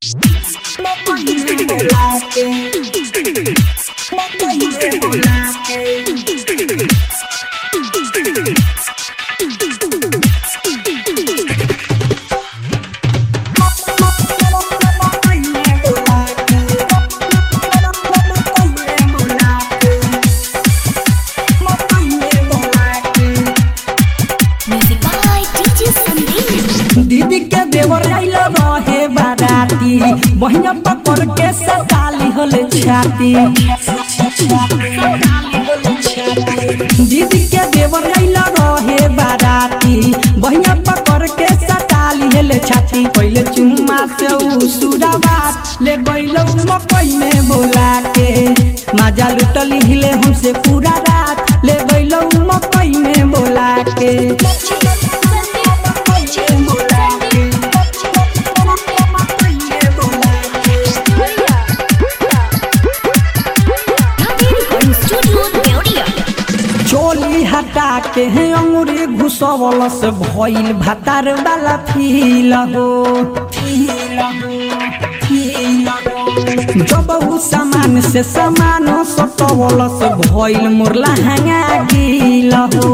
Music by DJ Sandeep. दीदी के देवर आइल रहे बाराती बहिया पकड़ के सताली होले छाती दीदी के देवर आइल रहे बाराती बहिया पकड़ के सताली होले छाती पहले चुम्मा से उ सुराबात ले गइलो मकई में बोला के माजा लुटली हिले हमसे पूरा रात ले गइलो मकई में बोला के Recording Studio Deodia. चोली हटा के है अंगूरी घुसवल से भइल भातार वाला फील हो जब उ सामान से सामान सटवल से भइल मुरला हंगा गिल हो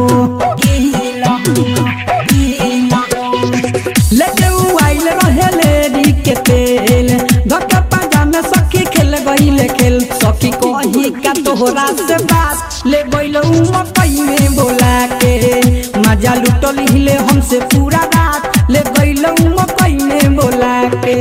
लेके उ आइल रहे लेरी के तेल धक्का पाजा में सखी खेल गइल खेल सखी कही का तोहरा से बात ले गइल उ मकई में बोला के मजा लुटल हिले हमसे पूरा रात ले गइल उ मकई में बोला के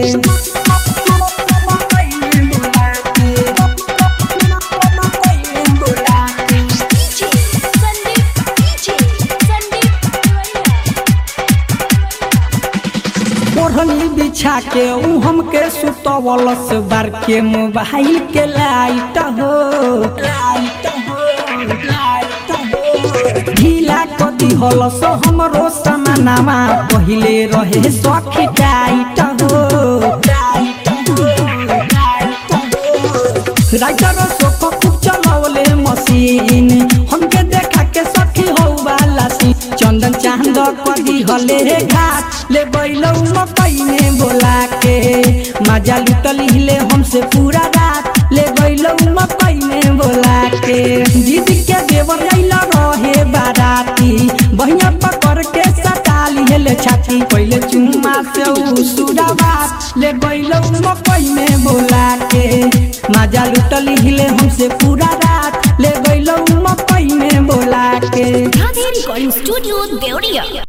ओढ़नी बिछा के उ हमके सुतवल से बार के मोबाइल के लाइट हो ढीला कदी हल सो हमरो समानामा पहिले रहे सखी टाइट हो राइटर सोख खूब चलवले मशीन हमके देखा के सखी हो वाला सी चंदन चांद कदी हले घाट ले बैलौ मकई में बोला के मजा लुटल हिले हमसे पूरा रात ले बैलौ मकई में बोला के दीदी के देवर आइल रहे बाराती बहिया पकड़ के सटाली हेले छाती पहले चुम्मा से उ सुराबात ले बैलौ मकई में बोला के मजा लुटल हिले हमसे पूरा रात ले गइलो मकई में बोला के Recording Studio Deodia.